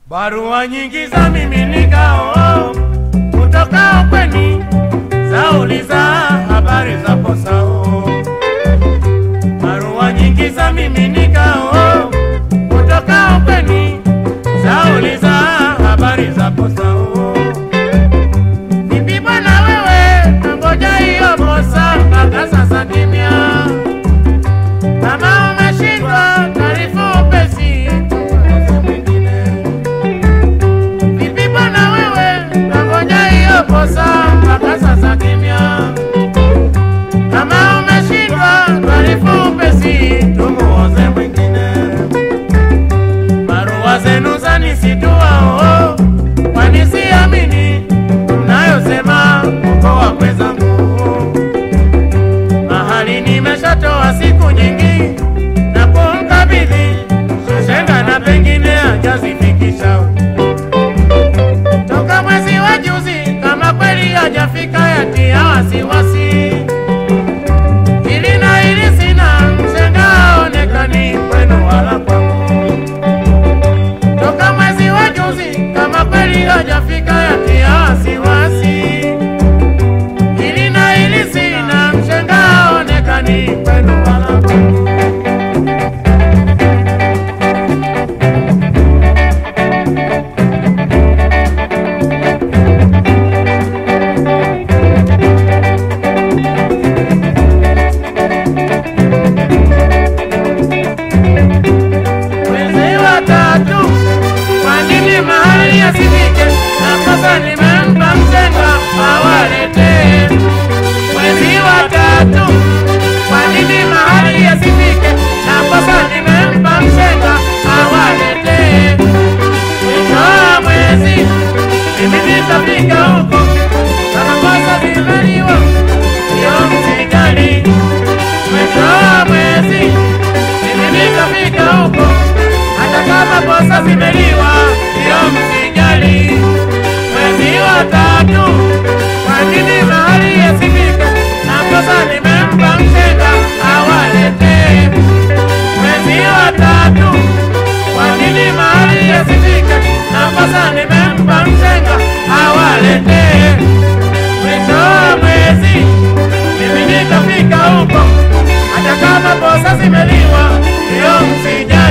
Barua nyingi za miminikao kutoka ukweni zauliza habari za posao. Barua nyingi za miminikao kutoka ukweni zauliza habari za posao. Vipi bwana wewe, nangoja hiyo posa mpaka sasa kimya. Kama umeshindwa taarifa upesi kwa mwingine. Vipi bwana wewe, nangoja hiyo posa mpaka sasa kimya. Kama umeshindwa taarifa upesi tumuoze mwingine. Barua zenu zanisitua oh, kwani siamini mnayosema uko wakwe zangu mahali nimeshatoa siku nyingi na kumkabidhi shenga na pengine hajazifikisha toka mwezi wa juzi, kama kweli hajafika yatia wasiwasi. Hili na hili sina, mshenga haonekani kwenu wala kwangu. Toka mwezi wa juzi, kama kweli hajafika yatia wasiwasi. Hili na hili sina, mshenga haonekani kwenu wala kwangu. Mwezi wa tatu, kwa nini mahali asifike? Na kosa nimempa mshenga awaletee. Mwezi wa tatu, kwa nini mahali asifike? Na kosa nimempa mshenga awaletee. Mwisho wa mwezi, mimi nitafika huko, kama kosa zimeliwa, sio msijali. Mwisho wa mwezi, mimi nitafika huko hata kama posa zimeliwa, sio msijali. Mwezi wa tatu, kwa nini mahali yasifike? Na posa nimempa mshenga awaletee. Mwezi wa tatu, kwa nini mahali yasifike? Na posa nimempa mshenga awaletee. Mwisho wa mwezi, mimi nitafika huko, hata kama posa zimeliwa, sio msijali.